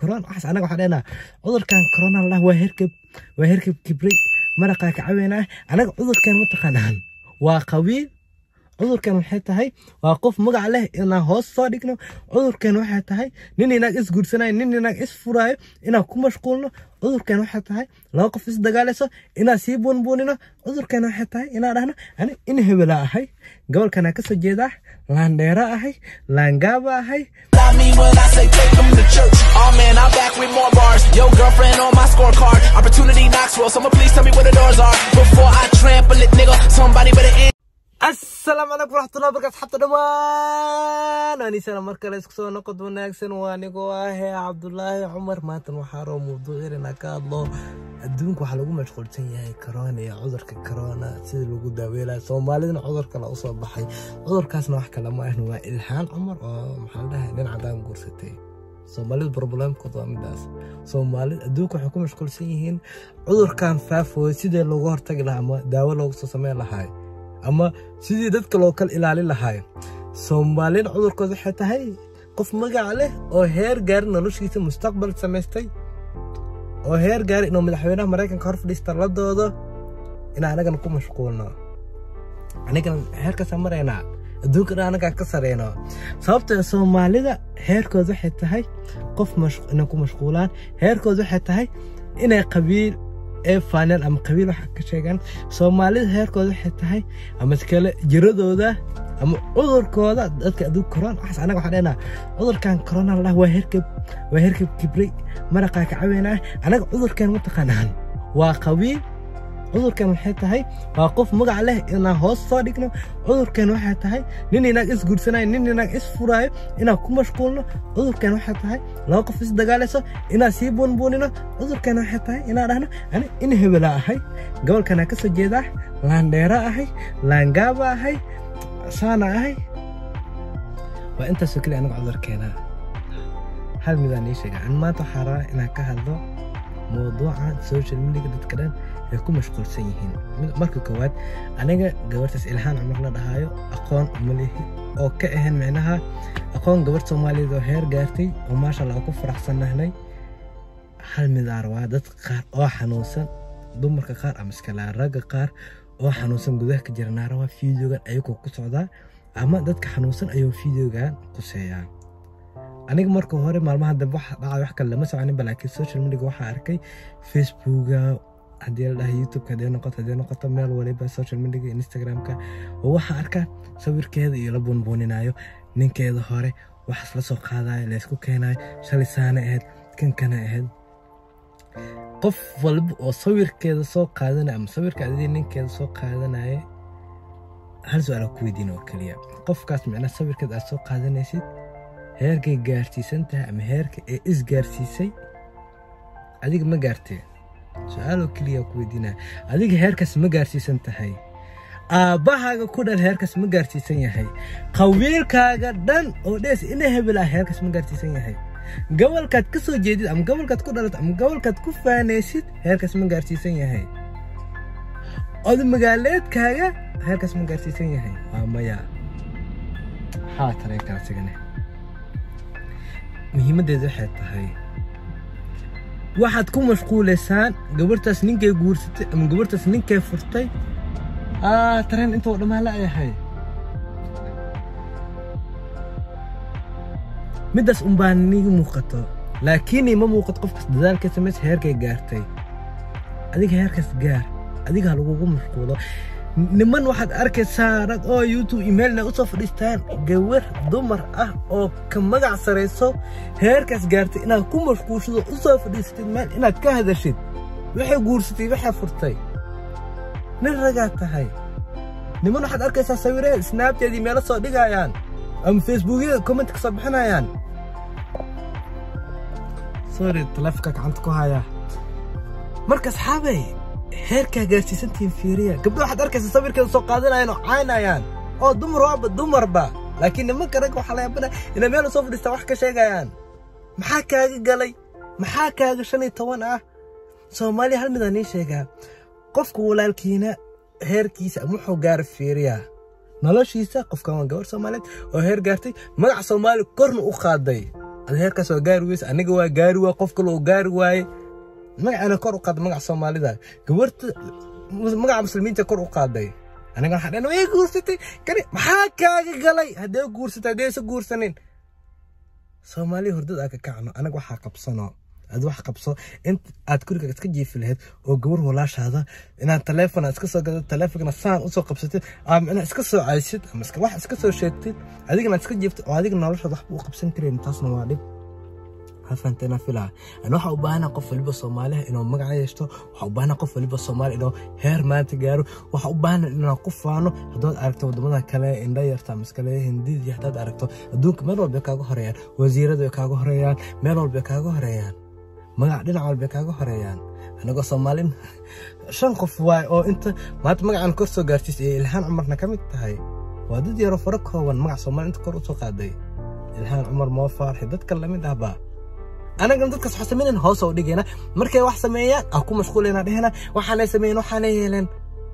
corona waxaas anaga waxaan dhehnaa cudurkan corona lah waa herkeb waa herkeb kibray maraqaa ka caweynaa anaga cudurkan mataqaanaan waa qabiil cudurkan waxay tahay waa qof magac leh inaan hoos soo dhigno cudurkan waxay tahay nin inaag is guursanayo nin inaag is furaayo inaan ku mashquulno cudurkan waxay tahay laba qof is dagaalayso inaan sii buunbuunino cudurkan waxay tahay inaan dhahno ani in hebelaa ahay gobolkanaa kasoo jeedaa laandheera ahay laangaaba ahay I mean when I say take them to church. Oh man, I'm back with more bars. Yo, girlfriend on my scorecard. Opportunity Knoxville. Someone please tell me where the doors are. Before I trample it, nigga. Somebody better end. asalaamu calaykum waraxmatullahi wabarakatu xabta dhammaan anisana mar kale isku soo noqod wanaagsan waa anigoo ahee cabdulaahi cumar maantan waxaa roo mawduuc inaa ka hadlo adduunka waxaa lagu mashquulsan yahay corona iyo cudurka corona sida lagu daaweelaya soomaalidana cudur kale usoo baxay cudurkaasna wax kale ma ahna waa ilhaan cumar oo maxaa la dhahay nin cadaan guursatay soomaalida problemkood waa midaas soomaalida adduunka waxay ku mashquulsan yihiin cudurkan faafooy sidee looga hortagi lahaa ama daawo loogu soo sameyn lahaa ama sidii dadka loo kala ilaalin lahaay soomaalina cudurkood waxay tahay qof magac leh oo heer gaari noloshiisa mustaqbal samaystay oo heer gaari inuu madaxweynaha maraykanka hor fadhiista la doodo inaan anagana ku mashquulno anigana heerkaasaan maraynaa adduunkana anagaa ka sareyno sababtoo soomaalida heerkood waxay tahay qof inay ku mashquulaan heerkood waxay tahay inay qabiil ee faaneel ama qabiil waxa ka sheegaan soomaalida heerkooda waxay tahay ama iskale jiradooda ama cudurkooda dadka adduunka corona waxaas anaga waxaan dhehnaa cudurkan corona lah waa herkeb waa herkeb kibray maraqaa ka caweynaa anaga cudurkan mataqaanaan waa qabiil cudurkan waxay tahay waa qof magac leh inaan hoos soo dhigno cudurkan waxay tahay nin inaag is guursanayo nin inaag is furaayo inaan ku mashquulno cudurkan waxay tahay laba qof is dagaalayso inaan sii buunbuunino cudurkan waxay tahay inaan dhahno ani in hebelaa ahay gobolkanaa kasoo jeedaa laandheera ahay laangaaba ahay saana ahay waa intaasoo keliya anaga cudurkeena hal midaan ii sheega an maanta waxaa rabaa inaan ka hadlo mawduuca social mediga dadka dhan ay ku mashquulsan yihiin marka koowaad aniga gabartaas ilhaan cumar la dhahaayo aqoon uma lihi oo ka ahayn micnaha aqoon gabar soomaaliyeed oo heer gaartay oo maasha allah ku faraxsannahnay hal midaar waa dad qaar oo xanuunsan dumarka qaar ama iskalaa ragga qaar oo xanuunsan gudaha ka jira naara waa fideogan ayagoo ku socdaa ama dadka xanuunsan ayuu fideogan quseeyaa aniga marka hore maalmaha dambe waxa dhacay wax kale lama soconinba laakiin social media waxaa arkay facebooka haddii la dhahay youtubeka haddii noqoto haddii noqoto meel waliba social media instagramka oo waxaa arkaa sawirkeeda iyo la buunbuuninayo ninkeeda hore waxaas la soo qaadayo laysku keenayo shalay saana ahayd kankana ahayd qof walba oo sawirkeeda soo qaadanaya ama sawirka adii ninkeeda soo qaadanaya hal su-aala ku weydiin oo keliya qofkaas micnaa sawirkeeda aad soo qaadanaysid heerkay gaarsiisan tahay ama heerka ee isgaarsiisay adiga ma gaartee su-aaloo keliya ku weydiinaya adiga heerkaas ma gaarsiisan tahay aabbahaaga ku dhan heerkaas ma gaarsiisan yahay qabiilkaaga dhan oo dhees ina hebel ah heerkaas ma gaarsiisan yahay gobolkaad ka soo jeedid ama gobolkaad ku dhalat ama gobolkaad ku faanaysid heerkaas ma gaarsiisan yahay oda magaaleedkaaga heerkaas ma gaarsiisan yahay waa maya maxaa tareenkaa asigane muhiimaddeedu waxay tahay waxaad ku mashquulaysaan gabartaas ninkay guursatay ama gabartaas ninkay furtay tareen intoo dhammaan la ayahay middaas unbaa niga muuqato laakiin ma muuqato qofkas dadaalka samaysa heerkay gaartay adiga heerkaas gaar adiga ha lagugu mashquulo niman waxaad arkaysaa rag oo youtube emailna usoo fadhiistaan gawar dumar ah oo ka magac sarayso heerkaas gaartay inaad ku mashquulshado usoo fadhiisatid meel inaad ka hadashid waxay guursatay waxay furtay nin ragaad tahay niman waxaad arkaysaa sawiree snaabteedii meelo soo dhigayaan ama facebookyada comment ka soo bixinayaan sorry taleefonka gacanta ku haya marka asxaabay heerkaa gaarsiisantihiin fiiriya gabdho waxaad arkaysa sawirkeeda soo qaadanayaan oo caynayaan oo dumar waaba dumarba laakiin nimanka ragga waxaa layaabana inay meel soo fadhiistaan wax ka sheegayaan maxaa kaaga galay maxaa kaaga shan iyo toban ah soomaaliya hal midaan ii sheegaa qofka walaalkiina heerkiisa ama wuxuu gaara fiiriyaa noloshiisa qofkan waa gabar soomaaliyeed oo heer gaartay magaca soomaali korna u qaaday ada heerkaas waa gaari weyse aniga waa gaari waay qof kale oo gaari waaye magacana kor u qaada magaca soomaalida gabarta magaca muslimiinta kor u qaaday aniga waxaa dhan way guursatay kani maxaa kaaga galay haddee guursatay haddee isa guursanin soomaaliya hordad aa ka kacno anaga waxaa qabsano ad wax qabso int aad guriga iska jiifi lahayd oo gabar walaashaada inaad taleefon aad iska soo gado taleefonkana saan usoo qabsatid ama inaad iska soo caysid ama wax iska soo sheegtid adigana aad iska jiiftid oo adiga noloshaada waxba u qabsan karayn taasna waa dhib hafanteena filaa ana waxaa u baahanaa qof waliba soomaaliha inuu magaca yeeshto waxaa u baahanaa qof waliba soomaali inuu heer maanta gaaro waxaa u baahanaa inaan ku faano haddaad aragto wadamada kale indha yarta maskale hindidii haddaad aragto adduunka meel walba kaaga horeeyaan wasiirada way kaaga horeeyaan meel walba kaaga horeeyaan magac dhinac walba kaaga horeeyaan anagoo soomaalin shan qof waay oo inta maanta magacan kor soo gaarsiis ee ilhaan cumarna ka mid tahay waa dad yaroo faro kooban magac soomaali inta kor usoo qaaday ilhaan cumar moo faarxi dadka lamid ahbaa anagana dadkaas waxa samaynayn hoos oo dhigayna markay wax sameeyaan aan ku mashquulayna dhehena waxaanay sameeyeen waxaanay yeeleen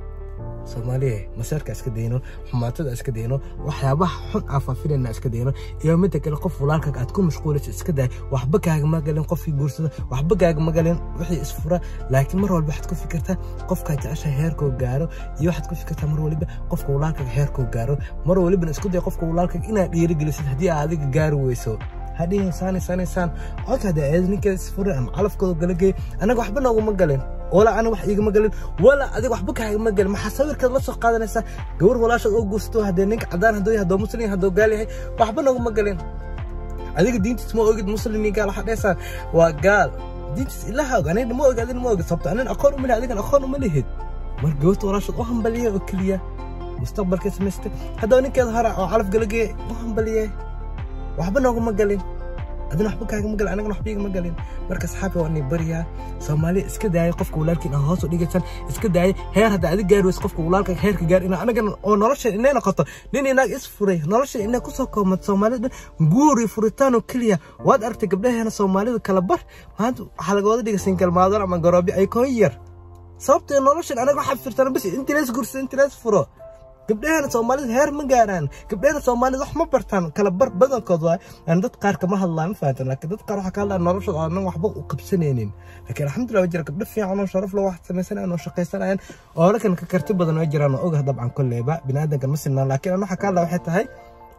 soomaaliya maseerka iska dayno xumaatada iska dayno waxyaabaha xun aan faafinayna iska dayno iyo midda kale qof walaalkaaga aad ku mashquulaysa iska day waxba kaagama galin qofkii guursada waxba kaagama galin wixii isfura laakiin mar walba waxaad ku fikirtaa qofkaa jecesha heerkoo gaaro iyo waxaad ku fikirtaa mar waliba qofka walaalkaaga heerkoo gaaro mar walibana isku day qofka walaalkaaga inaad dhiirigelisid haddii aad adiga gaari weyso hadhihin saani saani saan codka hadda eed ninkeeda isfuray ama calafkooda gala geey anaga waxba nooguma galin walaa ana wax igama galin walaa adiga waxba kaagama galin maxaa sawirkeed la soo qaadanaysaa gabar walaashaad oo guursato haddee ninka cadaan hadduu yahay haddoo muslim haddoo gaal yahay waxba nooguma galin adiga diintiis ma ogid muslim iyo gaal waxaa dheesaan waa gaal diintiis ilaha og aniga ma og adina ma ogid sabto anin aqoon uma lihi adigan aqoon uma lihid mar gabarta walaashaad u hambaliya oo keliya mustaqbalka samaystay haddaba ninkeeda hora oo calaf gala geey u hambaliyay waxba nooguma galin adina waxba kaagama galin anagana waxba igama galin marka saxaabi waa inay bariyaa soomaaliya iska daaya qofka walaalkiin aan hoos u dhigaysan iska daaya heer hadda adig gaari weysa qofka walaalka heerka gaar ina anagana oo nolosha inay noqoto nin inaag is furay nolosha inay kusoo koobmato soomaalida dhan guuri furitaan oo keliya waad aragtay gabdhaheena soomaalida kala bar maanta waxaa laga wada dhigay singalmaadar ama garoobi ay koo yar sababtee noloshan anaga waxaa firtaan bis intii lees guursa intii lees furo gabdhaheena soomaalida heer ma gaaraan gabdhaheena soomaalida wax ma bartaan kala bar badankood waay aan dad qaar kama hadlaan ma fahantan laakiin dad qaar waxaa ka hadlaa noloshooda aanan waxba u qabsanaynin laakiin alxamdulilah waa jira gabdho fiican oo sharaf leh wax samaysanayaan oo shaqaysanayaan oo lakan ka karti badan way jiraan oo ogah dabcan kolleyba biniaadankan ma sinaan laakiin aan waxaa ka hadlaa waxay tahay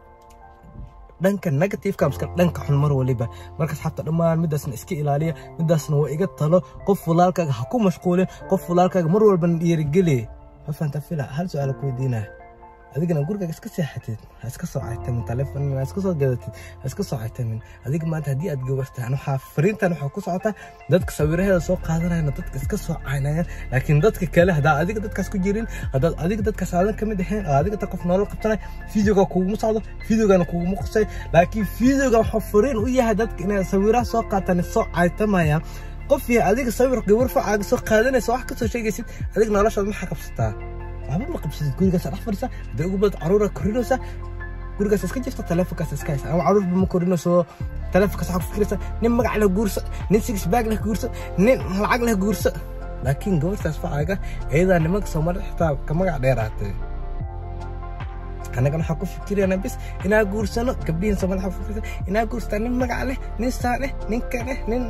dhanka negativeka miska dhanka xun mar waliba marka asxaabta dhammaan midaasna iska ilaaliya midaasna waa iga talo qof walaalkaaga ha ku mashquulin qof walaalkaaga mar walbana dhiirigeli ma fahanta fila hal su-aal ku weydiinaa adigana gurigaaga iska seexatid ha iska soo caytamin taleefon ha iska soo gadatid ha iska soo caytamin adiga maanta haddii aad gabartaan waxaa fariintan waxaa ku socotaa dadka sawiraheeda soo qaadanayana dadka iska soo caynayaan laakiin dadka kale haddaa adiga dadkaas ku jirin haddaad adiga dadkaas aadan ka mid ahayn oo adiga ta qof nolol qabtanay videoga kuguma socdo videogana kuguma qusay laakiin videoga waxuu fariin u yahay dadka inay sawiraha soo qaataan soo caytamayaan qof iyo adiga sawir gabar facaaga soo qaadanaysa wax kasoo sheegaysid adiga noloshaad maxaa qabsataa waxba ma qabsatid gurigaas dhex fadhisa hadday ugu badan caruura korinaysa gurigaas iska jirta taleefonkaas iska haysa ama caruurba ma korinayso taleefonkaas waxaa ku fikiraysa nin magac leh guurso nin six bag leh guurso nin lacag leh guurso laakiin gabartaas facaaga iyadaa nimanka soomaalida xitaa ka magac dheeraatay annagana waxaa ku fikirayna bis inaa guursano gabdhihin soomaalida waxaa ku fikiraysa inaa guursataa nin magac leh nin saan leh nin kan leh nin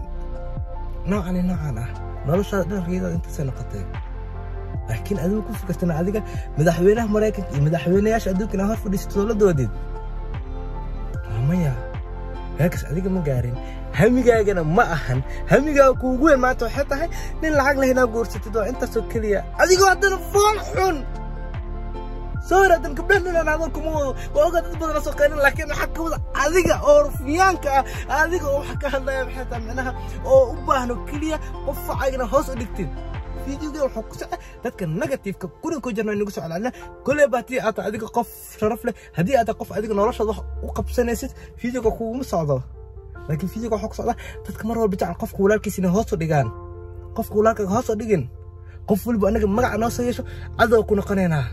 noocan noocan ah noloshaada dharkeeda intaasay noqotay laakiin adigu ku fikirtana adiga madaxweynaha maraykanka iyo madaxweynayaasha adduunka inaa hor fadhiisato dowladoodid maya heerkaas adiga ma gaarin hamigaagana ma ahan hamigaaga kuugu weyn maanta waxay tahay nin lacag leh inaa guursatid waa intaasoo keliya adigoo haddana fool xun soo hor hadan gabdhaha ninaan hadal kuma wado waa ogaa dad badan soo qeynin laakiin waxaa ka wada adiga oo rufiyaanka ah adiga oo wax ka hadlaya maxay tahay micnaha oo u baahno keliya qof facagna hoos u dhigtid videoga wuxuu ku socda dadka negativeka gurin ku jirna nagu soo celcelina kolley ba haddii aad adiga qof sharaf leh haddii aad qof adiga noloshaada wax u qabsanaysid videoga kuguma socdo laakiin videoga waxaa ku socda dadka mar walba jecel qofka walaalkiisa inay hoos u dhigaan qofka walaalkaaga hoos u dhigin qof waliba anaga magaca noo soo yeesho cadow ku noqonaynaa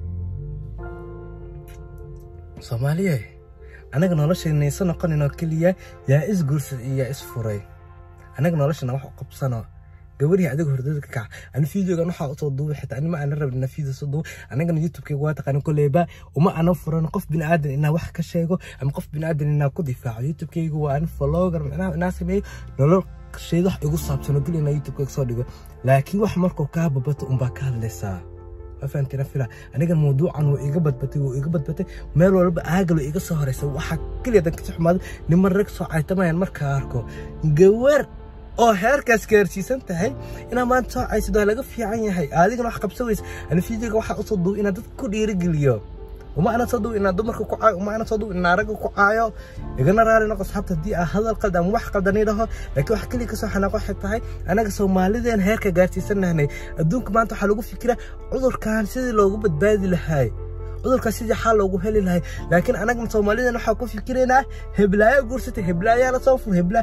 soomaaliye anaga noloshayna isa noqonaynoo keliya yaa is guursad iyo yaa is furay anaga noloshana wax u qabsano gabarihii adiga hordada ka kaca ani videogan waxaa usoo duubay xitaa ani ma aana rabin video soo duubay anigana youtubekayga waa taqaanin koleyba uma ana furan qof biniaadan inaa wax ka sheego ama qof biniaadan inaa ku difaaco youtubekayga waa ani follower macnaha inaa sameeyo nolol sheed wax igu saabsano geli inaa youtubekayga soo dhigo laakiin wax markuu kaa babato unbaa ka hadlaysaa afahantina fila aniga mawduucan wuu iga badbatay wuu iga badbatay meel walba aagalo iga soo horeysa waxaa keliya dan kasoo xumaaday niman rag soo caytamayaan markaa arko gawar oo heerkaas gaarsiisan tahay inaa maanta soo caysid waa laga fiican yahay adigana wax qabsan weysa ani fiidiga waxaa usoo duubay inaa dadka ku dhiirigeliyo uma ana soo duub inaa dumarka ku caayo uma ana soo duub inaa ragga ku caayo igana raali noqo asxaabta haddii aa hadal qalda ama wax qaldani dhaho laakiin wax keliya kasoo xanaaqo waxay tahay anaga soomaalideen heerka gaarsiisanahnay adduunka maanta waxaa lagu fikiraa cudurkan sidii loogu badbaadi lahay cudurkaas sidii xal loogu heli lahay laakiin anaga soomaalideen waxaa ku fikiraynaa heblaayo guursatay heblaayaa la soo fur heblaa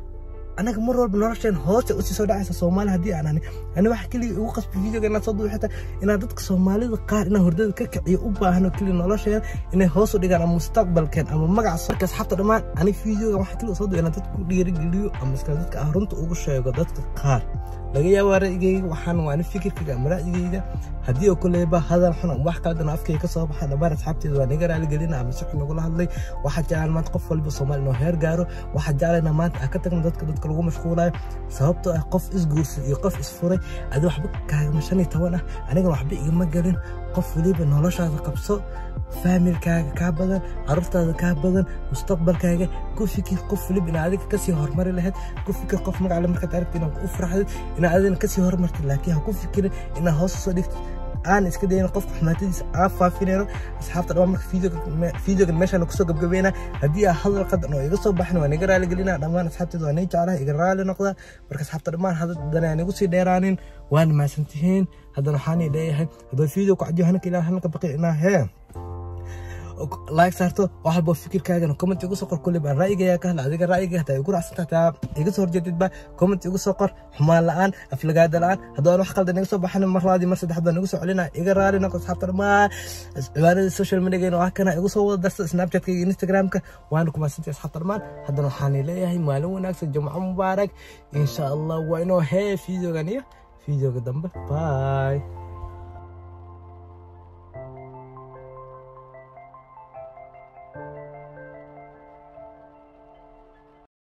anaga mar walba nolosheen hoose usii soo dhacaysa soomaali haddii aan ani ani waxa keliya igu qasbi videoga inaad soo duubi xitaa inaad dadka soomaalida qaar inaa hordada ka kiciyo u baahno keliya nolosheen inay hoos u dhigaan ama mustaqbalkeen ama magaca marka asxaabta dhammaan ani videoga waxa keliya soo duubi inaad dadka ku dhiirigeliyo ama iska dadka ah runta ugu sheego dadka qaar laga yaabaa ra'yigayga waxaan waa ani fikirkayga ama ra'yigayga haddii oo kuleyba hadal xun ama wax kaladan afkayga ka soo baxa dhammaan asxaabteeda waa naga raaligelina ama si xun nagula hadlay waxaa jeclaan maanta qof walba soomaali inoo heer gaaro waxaa jeclayna maanta aan ka tagno dadka dadka lagu mashquulayo sababtoo ah qof isguursan iyo qof isfuray adi waxba kaagama shan iyo toban ah anigana waxba igama gelin qof weliba noloshaada qabso faamilkaaga kaa badan carruurtaada kaa badan mustaqbalkaaga ku fikir qof weliba inaa adiga kasii horumari lahayd ku fikir qof magacle markaad aragti inaa u farxdid inaa adigana kasii horumartid laakiin ha ku fikirin inaa hoos usoo dhigtid aan iska dayno qofka xumaatadiisa aan faafinayno asxaabta dhammaan marka videogan meeshaan kusoo gabgabayna haddii aa hadal qadan oo iga soo baxin waa niga raaligelina dhammaan asxaabteeda waa nii jeclaha iga raali noqda marka asxaabta dhammaan hadana aan igu sii dheeraanin waana mahadsantihiin haddana waxaan ii leeyahay haddoo video ku cajiyo hanka ilaa hanka baqi inaa hee like saarto wax walba fikirkaagana comment igu soo qor kulli baan ra'yigaya ka hadla adiga ra'yiga hataa igu raacsan tahay iga soo horjeedidba comment igu soo qor xumaan la'aan aflagaada la'aan haddii aan wax qaldan iga soo baxin mar labaadii mar saddexaad baan igu soo celinaa iga raali noqo asxaabta dhammaan cibaadada social mediagayna waa kana igu soo wada darsa snapchatka iyo instagramka waana ku mahadsantahay asxaabta dhammaan haddana waxaan leeyahay maalin wanaagsan jumco mubaarak insha allah waa inoo hee videogan iyo videoga dambe bye